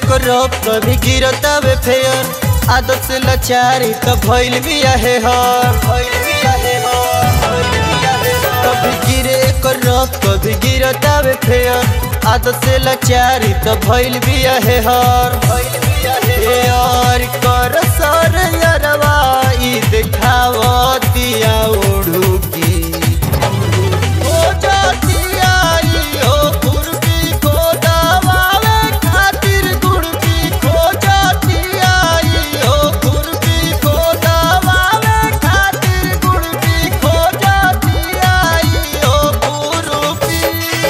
रब कभी गिरतावे फेयर आदत से लाचारी तो भइल भी आहे हर भइल भी आहे हर भइल भी आहे हर कभी गिरे कर रब कभी गिरतावे फेयर आदत से लाचारी तो भइल भी आहे हर भइल भी आहे हर कर सर यरवा ई देखावतिया ओढ़ू की हो जातिया ई हो कुर्बी को दबावे खातिर गुड़बी खो जातिया ई हो कुर्बी को दबावे खातिर गुड़बी खो जातिया ई हो कुर्बी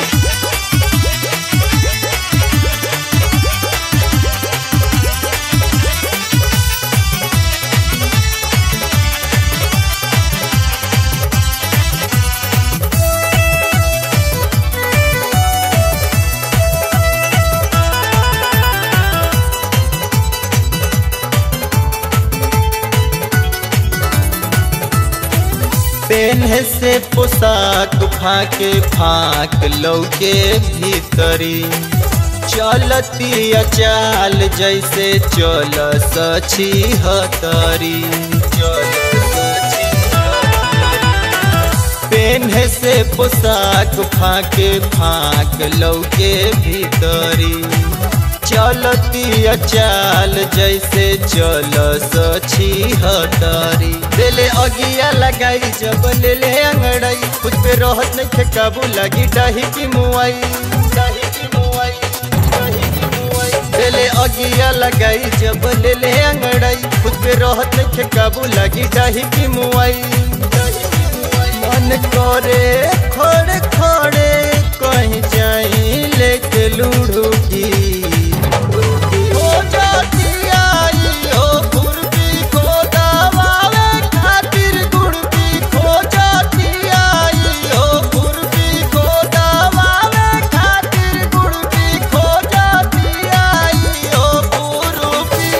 पेन्हे से पोशाक फाके फाक लौके भीतरी चलती चाल जैसे चल सची हतरी चल सची पेन्हे से पोशाक फाके फाक लौके भीतरी चलती चाल जैसे चल सची हतरी दिले अगिया लगाई जब ले ले अंगड़ाई खुद पे रहत नहीं खे काबू लगी डाही की मुआई डाही की मुआई डाही की मुआई दिले अगिया लगाई जब ले ले अंगड़ाई खुद पे रहत नहीं खे काबू लगी डाही की मुआई डाही की मुआई मन करे खोड़े खोड़े कहीं जाई लेके लूढ़ू की हो जातिया ई हो कुर्बी को दबावे खातिर गुड़बी खो जातिया ई हो कुर्बी को दबावे खातिर गुड़बी खो जातिया ई हो कुर्बी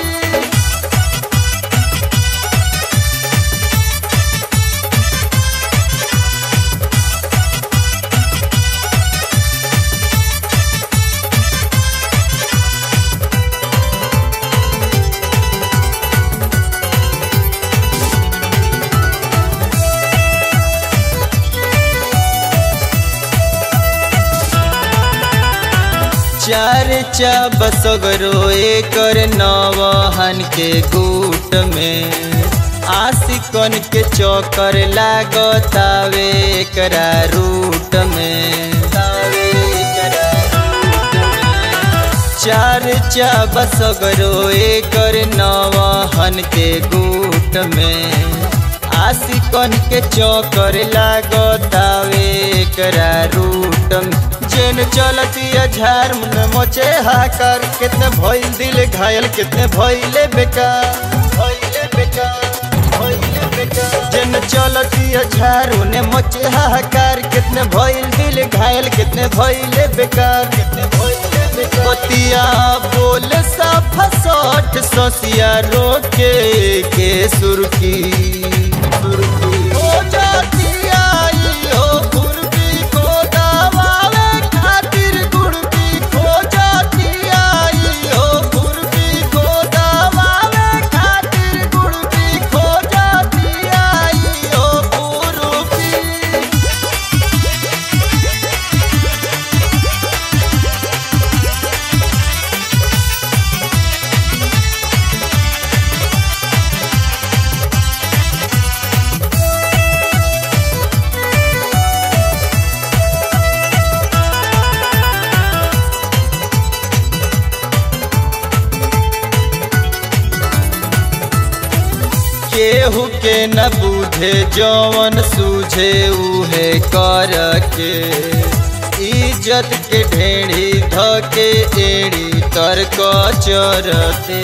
चार चा बसगरो एकर नवहन के गुट में आशिकन के चौकर लागतावे एकरा रूट में तावे एकरा रूट में। चार चा बसगरो एकर नवहन के गुट में आशिकन के चौकर लागतावे एकरा रूट में जेन चलतिया झार मन मोचे हाकर कितने भइल दिल घायल कितने भइले बेकार भइले बेकार भइले बेकार जेन चलतिया झार उने मोचे हाकर कितने भइल दिल घायल कितने भइले बेकार कितने भइले बेकार बतिया बोल साफा सठ ससिया रोके के सुरकी सुरकी हो जातिया ई हो कुर्बी को दबावे खातिर गुड़बी खो जातिया ई हो कुर्बी को दबावे खातिर गुड़बी खो जातिया ई हो कुर्बी केहू के न बूझे जवन सूझे उहे कर के इज्जत के ढेड़ी धके एड़ी तर चरते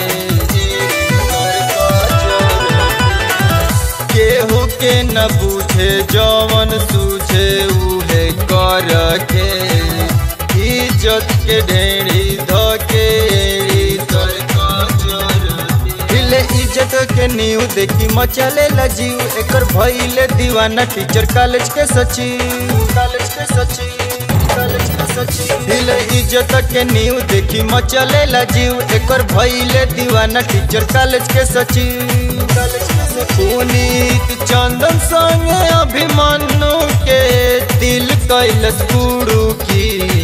केहू के न बूझे जवन सूझे उहे कर के इज्जत के ढेड़ी धके एड़ी तर चरते हिले इज्जत के नीव देखी मचले लजीव एकर भइले दीवाना टीचर कॉलेज के सचिव कॉलेज के सचिव कॉलेज के सचिव हिले इज्जत के नीव देखी मचलेला जीव एकर भइले दीवाना टीचर कॉलेज के सचिव पुनीत चंदन संगे अभिमन्यु के दिल कैलस गुरु की